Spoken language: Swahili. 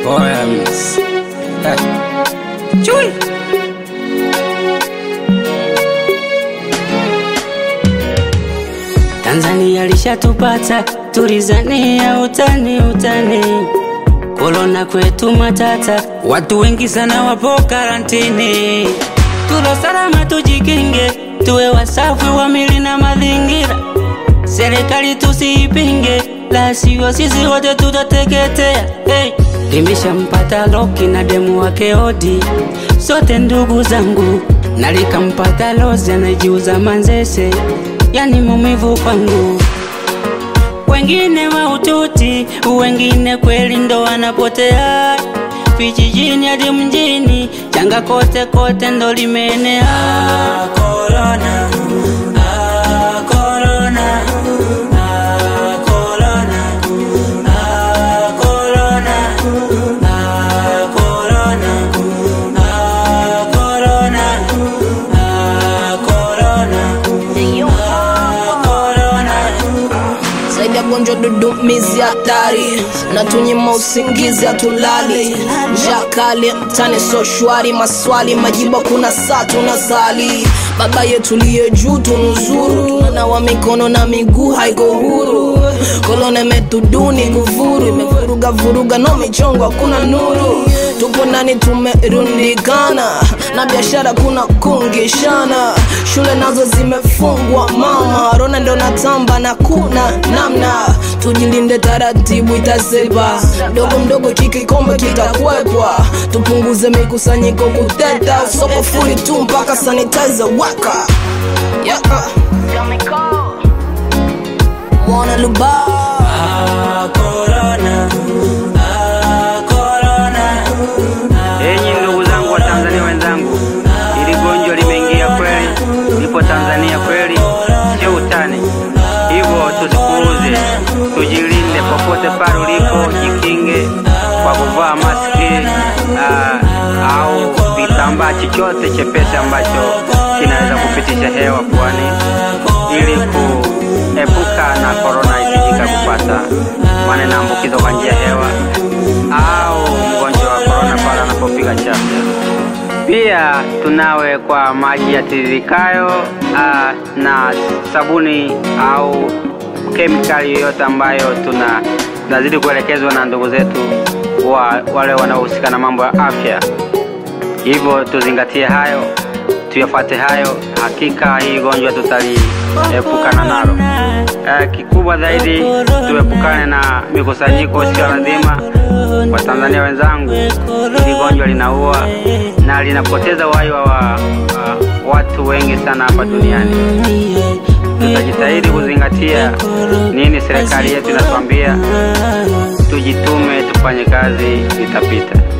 Poems. Eh. Chui. Tanzania lishatupata, tulizania utani utani, korona kwetu matata, watu wengi sana wapo karantini. Tulo salama, tujikinge, tuwe wasafi wa mili na mazingira. Serikali tusiipinge, la sivyo sisi wote tutateketea. Hey. Limeshampata Loki na demu wake Odi, sote ndugu zangu, na likampata Lozi anajiuza Manzese, yani maumivu kwangu. Wengine mahututi, wengine kweli ndo wanapotea vijijini hadi mjini, janga kote kote ndo limeenea. Ah, corona. Ah, corona. Ah, corona. Ah, corona. Ah, corona. Ah, corona. Ah, corona. Ah, corona. zaidi ya gonjwa dudumizi hatari na tunyima usingizi hatulali njaa kali mtani so shwari maswali majibu kuna saa tunasali baba yetu liye juu tunuzuru tunanawa mikono na miguu haiko huru kolona imetuduni kufuru imevuruga vuruga no michongo hakuna nuru tupo ndani tumerundikana na biashara kuna kungishana shule nazo zimefungwa mama rona ndo natamba na kuna namna tujilinde taratibu itasepa mdogo mdogo kikikombe kitakwepwa tupunguze mikusanyiko kuteta soko fuli tu mpaka sanitizer waka yeah. Mwana Luba Ah, corona. Ah, corona. Enyi ndugu zangu wa Tanzania wenzangu, ili gonjwa limeingia kweli, lipo Tanzania kweli, sio utani. Hivyo tusipuuze, tujilinde popote pale ulipo, jikinge kwa kuvaa maski aa, au kitambaa chochote chepesi ambacho kinaweza kupitisha hewa puani, ili kuepuka na korona isijika kupata, maana inaambukizwa kwa njia ya hewa au mgonjwa wa korona pale anapopiga chafya. Pia tunawe kwa maji yatiririkayo ah, na sabuni au kemikali yoyote ambayo tuna tunazidi kuelekezwa na ndugu zetu wa, wale wanaohusika na mambo ya afya. Hivyo tuzingatie hayo, tuyafuate hayo, hakika hii gonjwa tutaliepukana nalo. Eh, kikubwa zaidi tuepukane na mikusanyiko sio lazima. Watanzania wenzangu, hili gonjwa linaua na linapoteza uhai wa, wa watu wengi sana hapa duniani. Tutajitahidi kuzingatia nini serikali yetu inatuambia, tujitume, tufanye kazi, itapita.